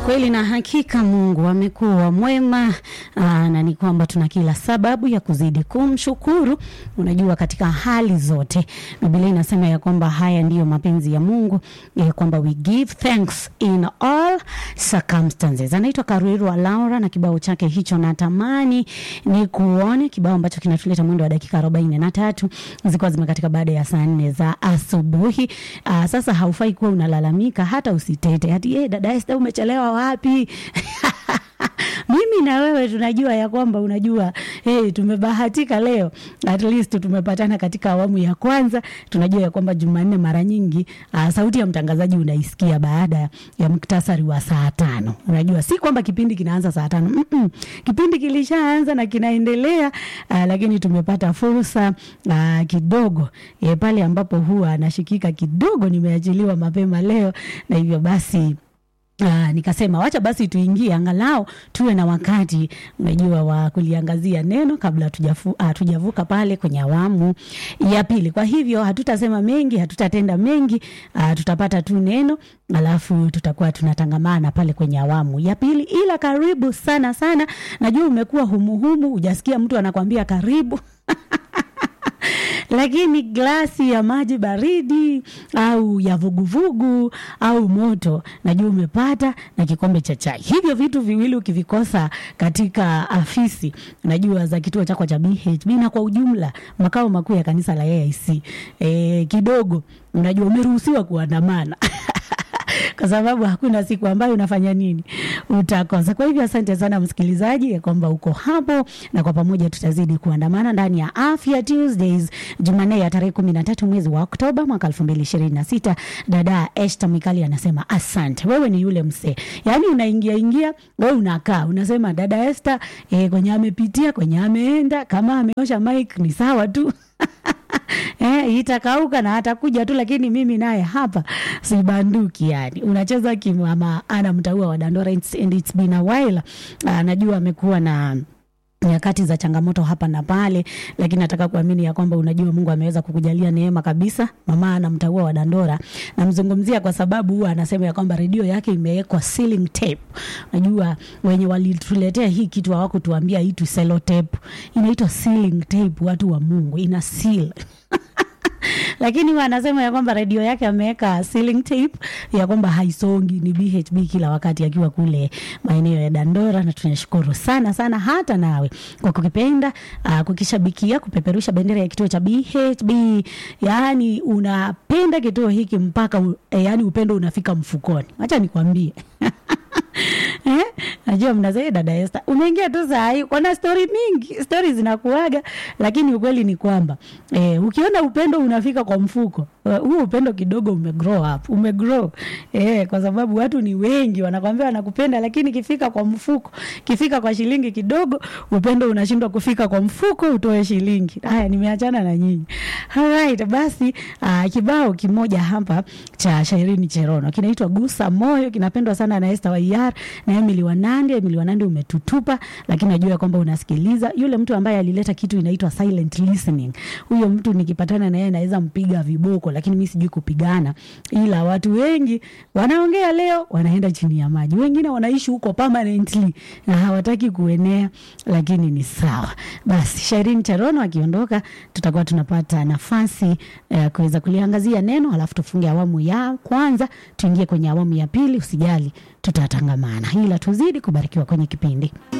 Kweli na hakika Mungu amekuwa mwema aa, na ni kwamba tuna kila sababu ya kuzidi kumshukuru. Unajua, katika hali zote Biblia inasema ya kwamba haya ndiyo mapenzi ya Mungu ya kwamba we give thanks in all circumstances. Anaitwa Karuirwa Laura na kibao chake hicho, natamani ni kuone kibao ambacho kinatuleta mwendo wa dakika arobaini na tatu zikuwa zimekatika baada ya saa nne za asubuhi. Aa, sasa haufai kuwa unalalamika hata usitete hati hey, dada Esther umechelewa wapi? mimi na wewe tunajua ya kwamba unajua hey, tumebahatika leo at least tumepatana katika awamu ya kwanza. Tunajua ya kwamba Jumanne mara nyingi uh, sauti ya mtangazaji unaisikia baada ya muktasari wa saa tano. Unajua si kwamba kipindi kinaanza saa tano mm -mm. Kipindi kilishaanza na kinaendelea uh, lakini tumepata fursa uh, kidogo eh, pale ambapo huwa anashikika kidogo, nimeachiliwa mapema leo na hivyo basi Uh, nikasema wacha basi tuingie angalau tuwe na wakati unajua wa kuliangazia neno kabla hatujavuka uh, pale kwenye awamu ya pili. Kwa hivyo hatutasema mengi, hatutatenda mengi uh, tutapata tu neno alafu tutakuwa tunatangamana pale kwenye awamu ya pili. Ila karibu sana sana, najua umekuwa humuhumu, hujasikia mtu anakwambia karibu lakini glasi ya maji baridi au ya vuguvugu au moto najua umepata na kikombe cha chai. Hivyo vitu viwili ukivikosa katika afisi najua za kituo chako cha BHB na kwa ujumla makao makuu ya kanisa la AIC e, kidogo unajua umeruhusiwa kuandamana kwa sababu hakuna siku ambayo unafanya nini utakosa. Kwa hivyo asante sana msikilizaji, ya kwamba uko hapo na kwa pamoja tutazidi kuandamana ndani ya Afya Tuesdays Jumanne ya tarehe kumi na tatu mwezi wa Oktoba mwaka elfu mbili ishirini na sita. Dada Esta Mwikali anasema asante. Wewe ni yule msee, yaani unaingia ingia, wewe unakaa unasema dada Esta eh, kwenye amepitia kwenye ameenda, kama ameosha mic ni sawa tu Eh, itakauka na atakuja tu, lakini mimi naye hapa sibanduki. Yani unacheza kimama ana mtaua wa Dandora and it's been a while. Uh, najua amekuwa na nyakati za changamoto hapa na pale, lakini nataka kuamini ya kwamba unajua Mungu ameweza kukujalia neema kabisa. Mama ana mtaua wa Dandora, namzungumzia kwa sababu huwa anasema ya kwamba redio yake imewekwa ceiling tape. Unajua wenye walituletea hii kitu hawakutuambia hii tu cello tape, inaitwa ceiling tape. Watu wa Mungu ina seal lakini wanasema ya kwamba redio yake ameweka ceiling tape ya kwamba haisongi, ni BHB kila wakati akiwa kule maeneo ya Dandora, na tunashukuru sana sana hata nawe kwa kukipenda, uh, kukishabikia, kupeperusha bendera ya kituo cha BHB. Yani unapenda kituo hiki mpaka eh, yani upendo unafika mfukoni. Acha nikwambie Eh, najua mnasema dada Esther, umeingia tu saa hii, kuna stori mingi, stori zinakuaga, lakini ukweli ni kwamba eh, ukiona upendo unafika kwa mfuko huo, uh, upendo kidogo umegrow up, umegrow eh, kwa sababu watu ni wengi wanakwambia wanakupenda, lakini kifika kwa mfuko, kifika kwa shilingi kidogo, upendo unashindwa kufika kwa mfuko, utoe shilingi. Haya, nimeachana na nyinyi. Alright, basi uh, kibao kimoja hapa cha Shairini Cherono kinaitwa Gusa Moyo, kinapendwa sana na Esther Waiyar na Emily Wanande. Emily Wanande umetutupa, lakini najua kwamba unasikiliza. Yule mtu ambaye alileta kitu inaitwa silent listening, huyo mtu nikipatana na yeye naweza mpiga viboko, lakini mimi sijui kupigana, ila watu wengi wanaongea leo wanaenda chini ya maji, wengine wanaishi huko permanently na hawataki kuenea, lakini ni sawa. Basi Shairin Charono akiondoka, tutakuwa tunapata nafasi ya uh, kuweza kuliangazia neno, alafu tufunge awamu ya kwanza, tuingie kwenye awamu ya pili. Usijali, tutatangamana, ila tuzidi kubarikiwa kwenye kipindi.